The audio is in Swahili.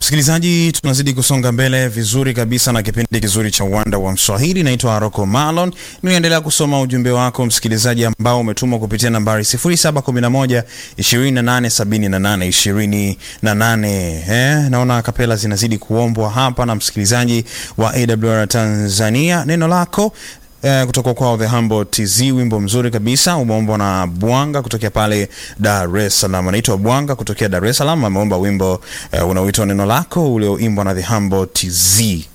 Msikilizaji, tunazidi kusonga mbele vizuri kabisa na kipindi kizuri cha uwanda wa Mswahili. Naitwa Rocco Malon, ninaendelea kusoma ujumbe wako msikilizaji, ambao umetumwa kupitia nambari 0711 2878 28. Eh, naona kapela zinazidi kuombwa hapa na msikilizaji wa AWR Tanzania. Neno lako Eh, kutoka kwao The Humble TZ, wimbo mzuri kabisa umeombwa na Bwanga kutokea pale Dar es Salaam. Anaitwa Bwanga kutokea Dar es Salaam, ameomba wimbo eh, unaoitwa neno lako ulioimbwa na The Humble TZ.